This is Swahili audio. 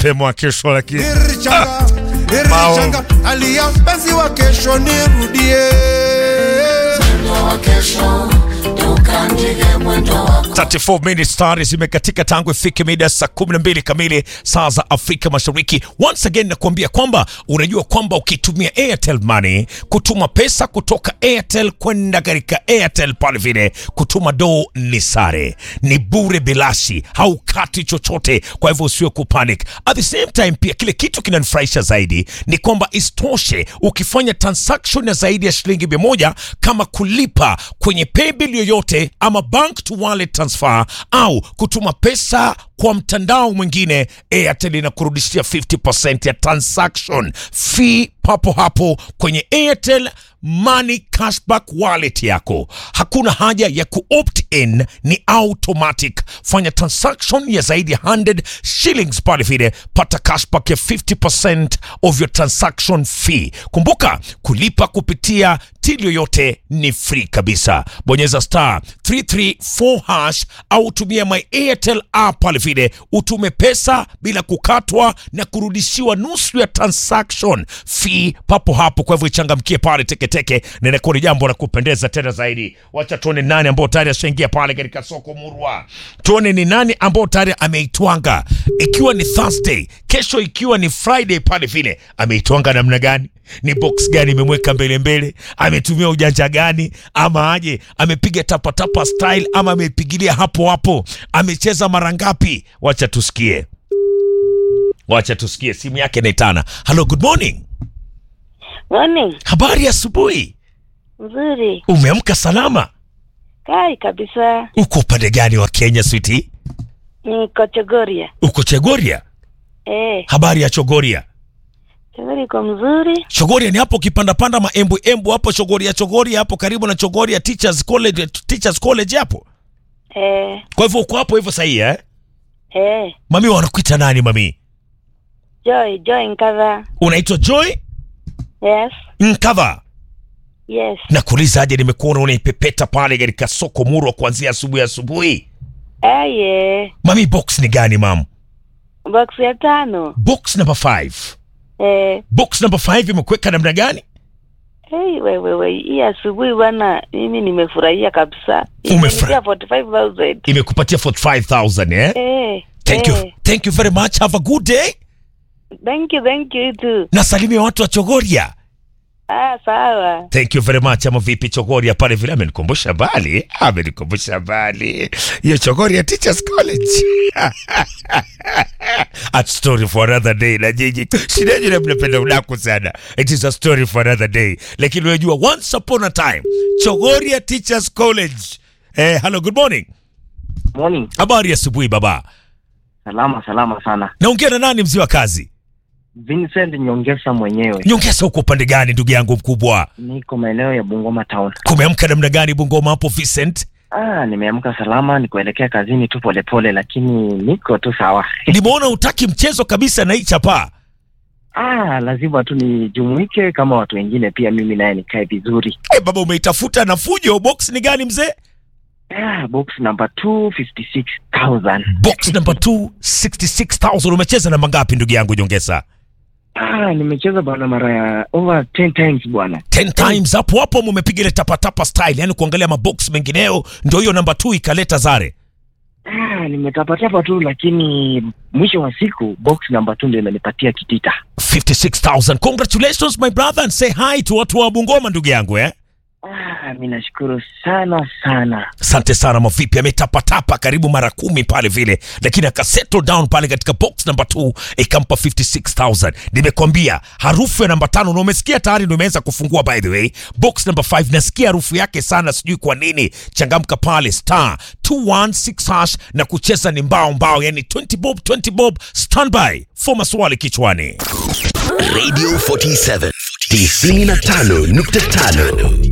mapema kesho, lakini Irichanga, irichanga, alia mpenzi wa kesho nirudie. 34 minutes tayari zimekatika tangu ifike mida saa 12 kamili saa za Afrika Mashariki. Once again nakuambia kwamba unajua kwamba ukitumia Airtel Money kutuma pesa kutoka Airtel kwenda katika Airtel pale vile kutuma do ni sare, ni bure bilashi, haukati chochote. Kwa hivyo usiwe kupanic. At the same time pia kile kitu kinanifurahisha zaidi ni kwamba isitoshe ukifanya transaction ya zaidi ya shilingi mia moja kama kulipa kwenye paybill yoyote ama bank to wallet transfer au kutuma pesa kwa mtandao mwingine, Airtel inakurudishia 50% ya transaction fee papo hapo kwenye Airtel Money Cashback wallet yako. Hakuna haja ya kuopt in, ni automatic. Fanya transaction ya zaidi ya 100 shillings pale vile, pata cashback ya 50% of your transaction fee. Kumbuka kulipa kupitia till yoyote ni free kabisa. Bonyeza star 334 hash au tumia my Airtel app pale vile, utume pesa bila kukatwa na kurudishiwa nusu ya transaction fee papo hapo. Kwa hivyo ichangamkie pale teketeke, na inakuwa ni jambo la kupendeza tena zaidi. Wacha tuone nani ambao tayari ashaingia pale katika soko murwa, tuone ni nani ambao tayari ameitwanga, ikiwa ni Thursday, kesho ikiwa ni Friday pale vile, ameitwanga namna gani? ni box gani imemweka mbele mbele, ametumia ujanja gani, ama aje amepiga tapatapa style, ama amepigilia hapo hapo, amecheza mara ngapi? Wacha tusikie, wacha tusikie, simu yake inaitana. Hello, good morning, Morning. habari ya asubuhi, Nzuri. umeamka salama? Kai kabisa. Uko upande gani wa Kenya switi? Niko Chogoria. Uko Chegoria? Eh, Habari ya Chogoria? Chogoria iko mzuri. Chogoria ni hapo kipandapanda maembu embu hapo Chogoria, Chogoria hapo karibu na Chogoria Teachers College, Teachers College hapo. Eh, Kwa hivyo uko hapo hivyo sahihi eh? eh. Mami wanakuita nani mami? Joy, Joy Nkadha. Unaitwa Joy Yes. Nkava. Yes. Nakuuliza aje, nimekuona unaipepeta pale katika soko Murwa kuanzia asubuhi asubuhi. Eh, yeah. Mami, box ni gani mam? Box ya tano. Box number 5. Eh, Box number 5 imekuweka namna gani? hey, wewe we, hii asubuhi bwana, mimi nimefurahia kabisa. Umefura- Imenipa 45,000. Imekupatia 45000 eh? Eh. Thank eh. you. Thank you very much. Have a good day. Thank you, thank you too. Nasalimia watu wa Chogoria. Ah, sawa. Thank you very much. Ama vipi Chogoria pale vile amenikumbusha mbali. Amenikumbusha mbali. Hiyo Chogoria Teachers College. a story for another day na jiji. Shida jina mnapenda udaku sana. It is a story for another day. Lakini unajua once upon a time Chogoria Teachers College. Eh, hello, good morning. Morning. Habari ya asubuhi baba. Salama salama sana. Naongea na nani mzee wa kazi? Vincent Nyongesa mwenyewe. Nyongeza huko upande gani ndugu yangu mkubwa? Niko maeneo ya Bungoma town. Kumeamka namna gani Bungoma hapo Vincent? Ah, nimeamka salama, nikuelekea kazini tu polepole, lakini niko tu sawa. Nimeona utaki mchezo kabisa na hii chapa. Ah, lazima tu nijumuike kama watu wengine, pia mimi naye nikae vizuri. Eh, baba umeitafuta na fujo. Box ni gani mzee? Ah, box number 256,000. Box number 2 66000. Umecheza namba ngapi ndugu yangu Nyongesa? Ah, nimecheza bwana mara ya over 10 times bwana. 10 times hapo hapo mumepiga ile tapa tapa style, yani kuangalia mabox mengineo, ndio hiyo namba 2 ikaleta zare. Ah, nimetapatapa tu, lakini mwisho wa siku box number 2 ndio imenipatia kitita. 56000. Congratulations my brother and say hi to watu wa Bungoma ndugu yangu eh. Ah, mimi nashukuru sana sana. Asante sana mavipi, ametapatapa karibu mara kumi pale vile, lakini akasettle down pale katika box number 2 ikampa 56000. Nimekwambia harufu ya namba tano, na umesikia tayari, ndio imeanza kufungua. By the way, box number 5 nasikia harufu yake sana, sijui kwa nini. Changamka pale star 216 hash na kucheza ni mbao mbao, yani 20 bob 20 bob. Standby for maswali kichwani. Radio 47 95.5